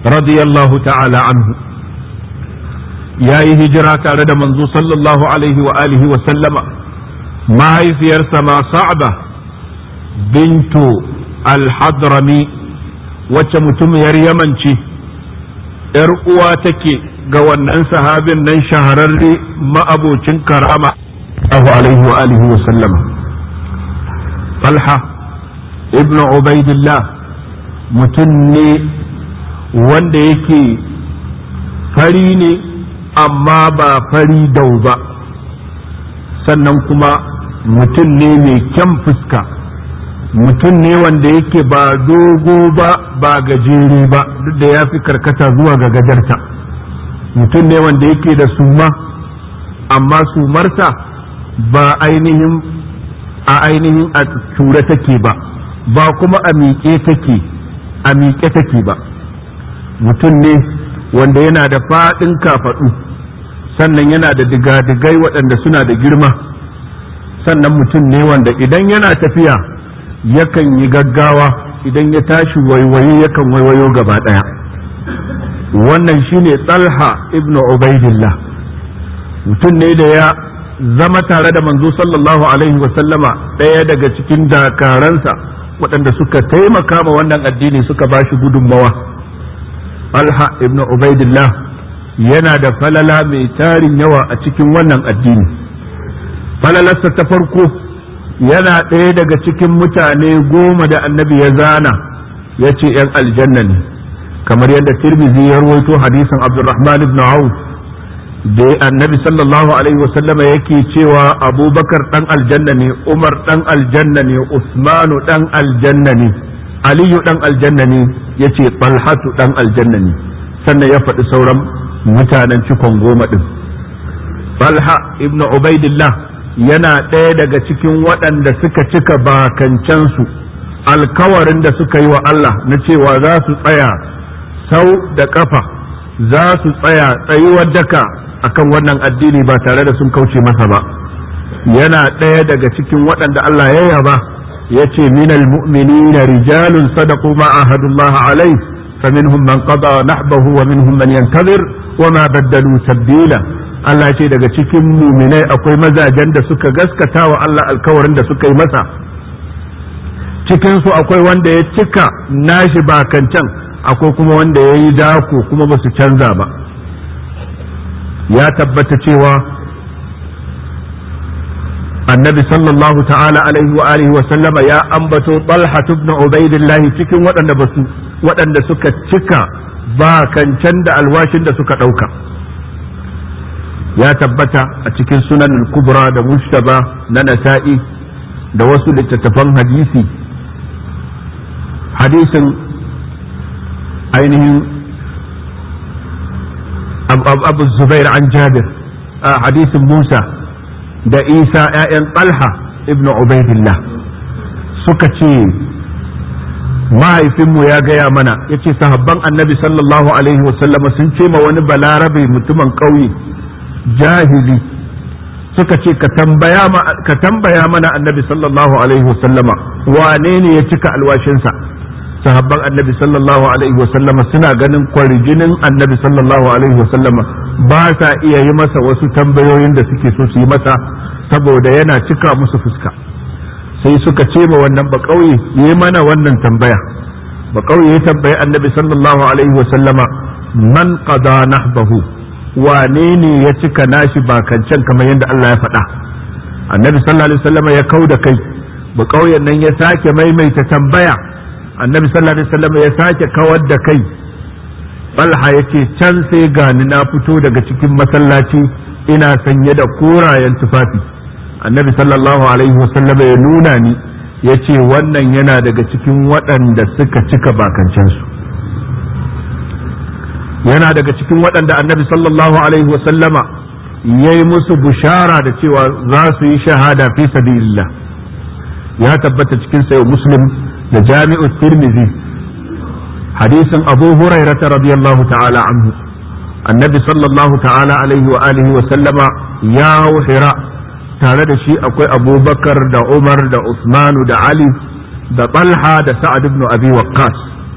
radiyallahu ta'ala anhu ya yi hijira tare da manzo sallallahu alaihi wa alihi wa sallama mahaifiyarsa ma sa'ba bintu al-hadrami wacce mutumiyar yaman ce ‘yar uwa take ga wannan sahabin nan shahararre ma'abocin karama Allahu alaihi wa alihi wa sallama Talha ibn Ubaidillah mutum ne wanda yake fari ne amma ba fari dau ba sannan kuma mutum ne mai kyan fuska mutum ne wanda yake ba dogo ba ba gajere ba duk da ya fi karkata zuwa ga gajarta mutum ne wanda yake da suma amma sumarsa ba ainihin a ainihin a ture take ba ba kuma a miƙe take a miƙe take ba mutum ne wanda yana da faɗin kafaɗu sannan yana da digadigai waɗanda suna da girma sannan mutum ne wanda idan yana tafiya yakan yi gaggawa idan ya tashi waiwaye yakan waiwayo gaba ɗaya wannan shine talha ibnu ubaidillah mutum ne da ya zama tare da manzo sallallahu alaihi wasallama ɗaya daga cikin dakaransa waɗanda suka taimaka ma wannan addini suka ba shi gudunmawa talha ibnu ubaidillah yana da falala mai tarin yawa a cikin wannan addini falalarsa ta farko yana ɗaya daga cikin mutane goma da annabi ya zana ya ce ‘yan aljanna ne kamar yadda tirmizi ya rawaito hadisin abdurrahman ibn auf da annabi sallallahu alaihi wasallama yake cewa abubakar ɗan aljanna ne umar ɗan aljanna ne usmanu ɗan aljanna ne aliyu ɗan aljanna ne ya ce talhatu ɗan aljanna ne sannan ya faɗi sauran mutanen cikon goma ɗin talha ibn ubaidillah yana ɗaya daga cikin waɗanda suka cika bakancensu alkawarin da suka yi wa Allah na cewa za su tsaya sau da ƙafa za su tsaya tsayuwar daka akan wannan addini ba tare da sun kauce masa ba yana ɗaya daga cikin waɗanda Allah ya yaba ya ce minal mu'minina rijalun sadaqu ma ahadullah alai فمنهم من قضى نحبه ومنهم من ينتظر وما بدلوا تبديلا Allah ce daga cikin muminai akwai mazajen da suka gaskata wa Allah alkawarin da suka yi masa cikinsu akwai wanda ya cika nashi bakancan akwai kuma wanda ya yi dako kuma ba su canza ba ya tabbata cewa annabi sallallahu ta'ala alaihi wa alihi wa sallama ya ambato talha ibn ubaidillah cikin waɗanda ba su waɗanda suka cika bakancan da alwashin da suka ɗauka ya tabbata a cikin sunan kubra da mushtaba na nasa'i da wasu littattafan hadisi hadisin ainihin abu zubair an jabir hadisin musa da isa 'ya'yan talha ibn ubaidillah suka ce mahaifinmu ya gaya mana ya ce sahabban annabi sallallahu alaihi wasallama sun ce ma wani balarabe mutumin ƙauye jahili suka ce ka tambaya mana annabi sallallahu alaihi wasallama wane ne ya cika alwashinsa sahabban annabi sallallahu alaihi wasallama suna ganin kwarjinin annabi sallallahu alaihi wasallama ba sa iya yi masa wasu tambayoyin da suke so su yi masa saboda yana cika musu fuska sai suka ce ma wannan ba kauye yi mana wannan tambaya ba kauye ya tambayi annabi sallallahu alaihi wasallama man qada nahbahu wane ne ya cika nashi bakancan kamar yadda Allah ya faɗa annabi sallallahu alaihi wasallam ya kau da kai ba ƙauyen nan ya sake maimaita tambaya annabi sallallahu alaihi wasallam ya sake kawar da kai Balha ya ce can sai gani na fito daga cikin masallaci ina sanye da korayen tufafi annabi sallallahu alaihi wasallam ya nuna ni ya ce wannan yana daga cikin waɗanda suka cika bakancansu yana daga cikin waɗanda annabi sallallahu alaihi wasallama ya yi musu bushara da cewa za su yi shahada fi sabilillah ya tabbata cikin sayo muslim da jami'u tirmidhi hadisin abu hurairata radiyallahu ta'ala anhu annabi sallallahu ta'ala alaihi wa alihi wa sallama ya hira tare da shi akwai abubakar da umar da usmanu da ali da talha da sa'ad ibn abi waqqas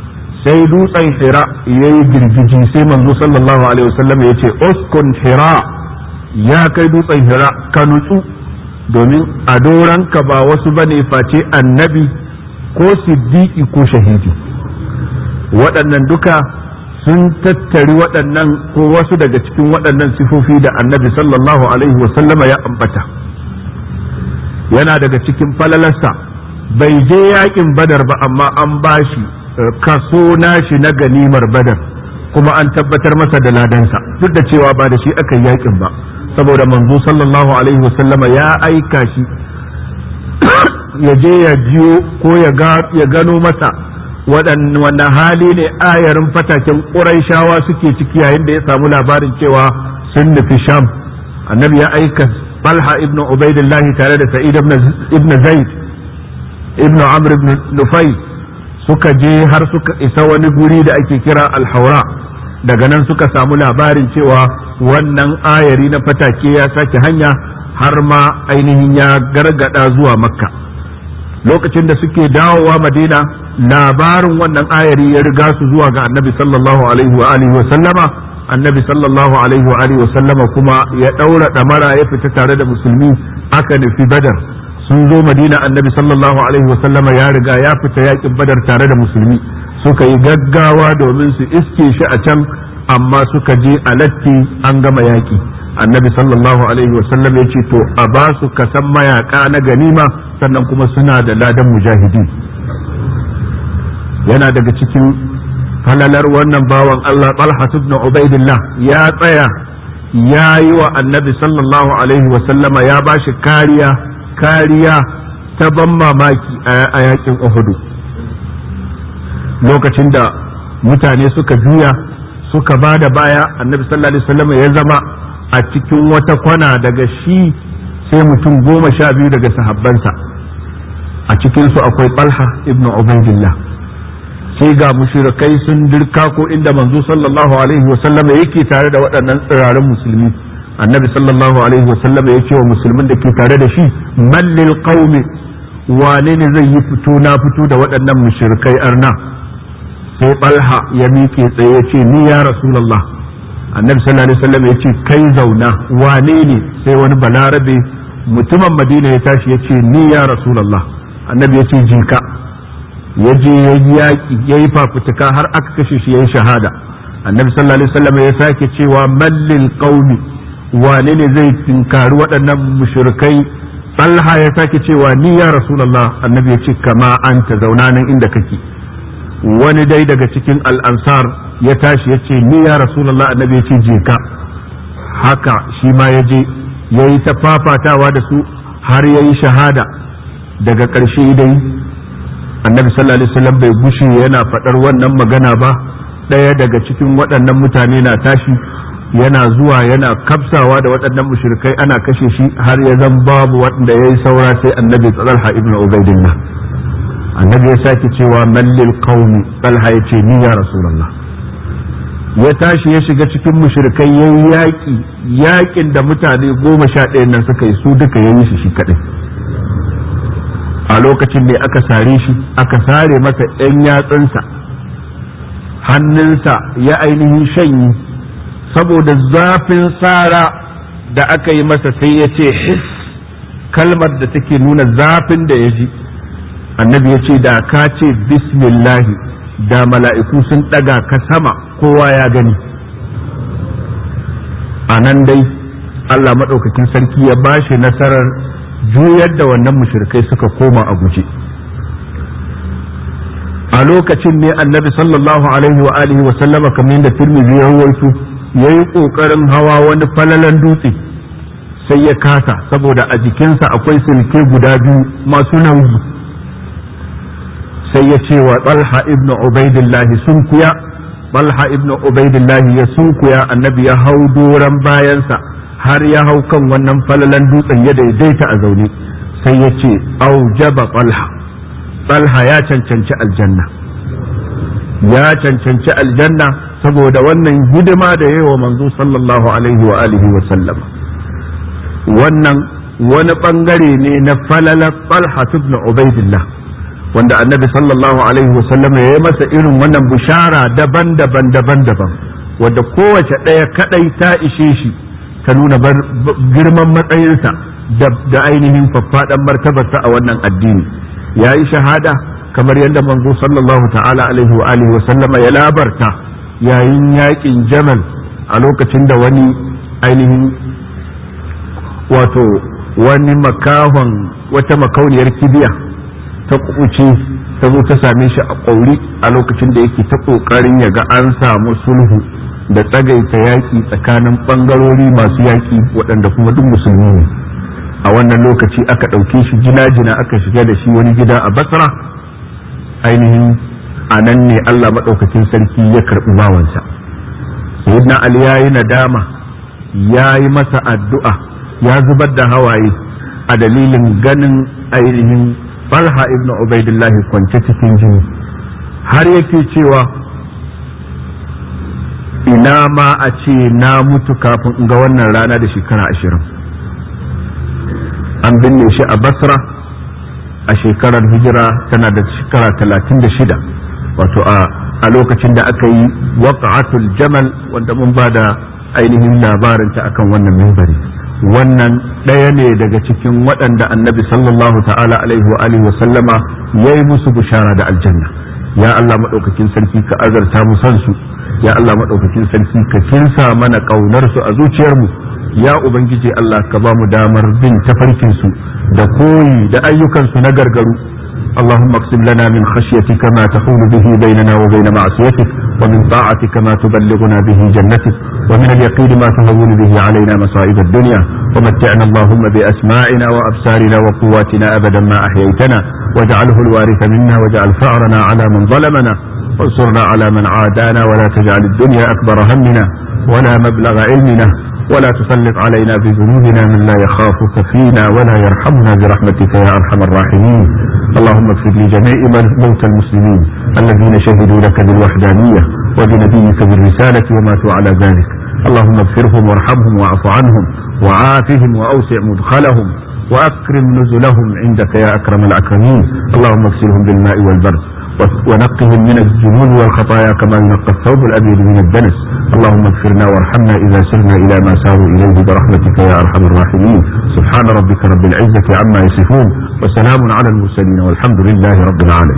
sai dutsen hira ya yi girgiji sai manzo sallallahu alaihi wasallam ya ce uskun hira ya kai dutsen hira ka nutsu domin a doranka ba wasu bane face annabi ko siddiqi ko shahidi waɗannan duka sun tattari waɗannan ko wasu daga cikin waɗannan sifofi da annabi sallallahu alaihi wasallama ya ambata yana daga cikin falalarsa bai je yakin badar ba amma an bashi kaso nashi na ganimar badar kuma an tabbatar masa da ladansa duk da cewa ba da shi aka yi yakin ba saboda manzo sallallahu alaihi wasallama ya aika shi ya je ya jiyo ko ya gano masa waɗanne hali ne ayarin fataken ƙuraishawa suke ciki yayin da ya samu labarin cewa sun nufi sham annabi ya aika Talha ibn Ubaidillah tare da Sa'id ibn Zaid ibn Amr ibn Nufai suka je har suka isa wani guri da ake kira Al-Haura daga nan suka samu labarin cewa wannan ayari na fatake ya sake hanya har ma ainihin ya gargada zuwa Makka lokacin da suke dawowa Madina labarin wannan ayari ya riga su zuwa ga Annabi sallallahu alaihi wa alihi wa sallama annabi sallallahu alaihi wa alihi sallama kuma ya daura damara ya fita tare da musulmi aka nufi badar sun zo madina annabi sallallahu alaihi wa sallama ya riga ya fita yakin badar tare da musulmi suka yi gaggawa domin su iske shi a can amma suka je a latti an gama yaki annabi sallallahu alaihi wa sallam ya ce to a ba su kasan mayaka na ganima sannan kuma suna da ladan mujahidi yana daga cikin falalar wannan bawan Allah Talha ibn Ubaidillah ya tsaya ya yi wa annabi sallallahu alaihi wasallama ya ba shi kariya kariya ta ban mamaki a yakin Uhudu lokacin da mutane suka juya suka ba da baya annabi sallallahu alaihi wasallama ya zama a cikin wata kwana daga shi sai mutum goma sha biyu daga sahabbansa a cikinsu akwai Talha ibn Ubaidillah sai ga mushrikai sun dirka ko inda manzo sallallahu alaihi wasallam yake tare da waɗannan tsirarin musulmi annabi sallallahu alaihi wasallam ya ce wa musulmin da ke tare da shi mallil qaumi wane ne zai yi fito na fito da waɗannan mushrikai arna sai balha ya miƙe tsaye ya ce ni ya rasulullah annabi sallallahu alaihi wasallam ya ce kai zauna wane ne sai wani balarabe mutumin madina ya tashi ya ce ni ya rasulullah annabi ya ce jinka ya je ya yi yaƙi ya yi fafutuka har aka kashe shi ya yi shahada annabi sallallahu alaihi wasallam ya sake cewa mallil qaumi wane ne zai tinkari waɗannan mushrikai Allah ya sake cewa ni ya rasulullah annabi ya ce kama anta zauna nan inda kake wani dai daga cikin al'ansar ya tashi ya ce ni ya rasulullah annabi ya ce je ka haka shi ma ya je ya yi ta fafatawa da su har ya yi shahada daga ƙarshe dai annabi sallallahu alaihi wasallam bai gushe yana faɗar wannan magana ba ɗaya daga cikin waɗannan mutane na tashi yana zuwa yana kafsawa da waɗannan mushrikai ana kashe shi har ya zan babu wanda ya yi saura sai annabi talha ibn ubaidillah annabi ya sake cewa mallil qaumi talha ya ce ni ya rasulullah ya tashi ya shiga cikin mushrikai ya yi yaƙi yaƙin da mutane goma sha ɗaya nan suka yi su duka ya yi shi shi kaɗai a lokacin ne aka sare shi aka sare masa ‘yan yatsunsa hannunsa ya ainihin shanyi saboda zafin sara da aka yi masa sai ya ce his kalmar da take nuna zafin da ya ji annabi ya ce da ka ce bismillahi da mala'iku sun ɗaga ka sama kowa ya gani a nan dai Allah maɗaukakin sarki ya bashi nasarar juyar da wannan mushrikai suka koma a guje a lokacin ne annabi sallallahu alaihi wa alihi wa sallama kamar yadda tirmidhi ya rawaito yayi kokarin hawa wani falalan dutse sai ya kasa saboda a jikinsa akwai silke guda biyu masu nauyi sai ya ce wa talha ibnu ubaidillahi sunkuya talha ibnu ubaidillahi ya sunkuya annabi ya hau doran bayansa har ya hau kan wannan falalan dutsen ya daidaita a zaune sai ya ce aujaba talha talha ya cancanci aljanna ya cancanci aljanna saboda wannan hidima da yawa manzo sallallahu alaihi wa alihi wa sallam wannan wani bangare ne na falalar talha ibn ubaidillah wanda annabi sallallahu alaihi wasallam ya yi masa irin wannan bishara daban-daban daban-daban wadda kowace ɗaya kadai ta ishe shi ta nuna girman matsayinsa da ainihin faffaɗan martabarsa a wannan addini ya yi shahada kamar yadda manzo sallallahu ta'ala alaihi wa alihi wa sallama ya labarta yayin yakin jamal a lokacin da wani ainihin wato wani makahon wata makauniyar kibiya ta kuɓuce ta zo ta same shi a ƙauri a lokacin da yake ta ƙoƙarin ya ga an samu sulhu da tsagaita yaƙi tsakanin ɓangarori masu yaƙi waɗanda kuma duk musulmi ne a wannan lokaci aka ɗauke shi jina-jina aka shiga da shi wani gida a basra ainihin a nan ne allah maɗaukakin sarki ya karɓi bawansa sayyidina ali ya yi nadama ya yi masa addu'a ya zubar da hawaye a dalilin ganin ainihin falha ibn ubaidillahi kwance cikin jini har yake cewa ina ma a ce na mutu kafin in ga wannan rana da shekara ashirin an binne shi a basra a shekarar hijira tana da shekara talatin da shida wato a lokacin da aka yi waqa'atul jamal wanda mun ba da ainihin labarinta akan wannan mimbari wannan ɗaya ne daga cikin waɗanda annabi sallallahu ta'ala alaihi wa alihi wa sallama ya yi musu bishara da aljanna ya Allah maɗaukakin sarki ka azarta mu san su ya Allah maɗaukakin sarki ka kinsa mana ƙaunar su a zuciyarmu ya ubangiji Allah ka ba mu damar bin tafarkin su da koyi da ayyukan su na gargaru اللهم اقسم لنا من خشيتك ما تحول به بيننا وبين معصيتك ومن طاعتك ما تبلغنا به جنتك ومن اليقين ما تهون به علينا مصائب الدنيا ومتعنا اللهم بأسماعنا وأبصارنا وقواتنا أبدا ما أحييتنا واجعله الوارث منا واجعل ثأرنا على من ظلمنا وانصرنا على من عادانا ولا تجعل الدنيا أكبر همنا ولا مبلغ علمنا ولا تسلط علينا بذنوبنا من لا يخافك فينا ولا يرحمنا برحمتك يا ارحم الراحمين اللهم اغفر لجميع موتى المسلمين الذين شهدوا لك بالوحدانيه وبنبيك بالرساله وماتوا على ذلك اللهم اغفرهم وارحمهم واعف عنهم وعافهم واوسع مدخلهم واكرم نزلهم عندك يا اكرم الاكرمين اللهم اغسلهم بالماء والبرد ونقهم من الذنوب والخطايا كما ينقى الثوب الابيض من الدنس اللهم اغفرنا وارحمنا اذا سرنا الى ما ساروا اليه برحمتك يا ارحم الراحمين سبحان ربك رب العزه عما يصفون وسلام على المرسلين والحمد لله رب العالمين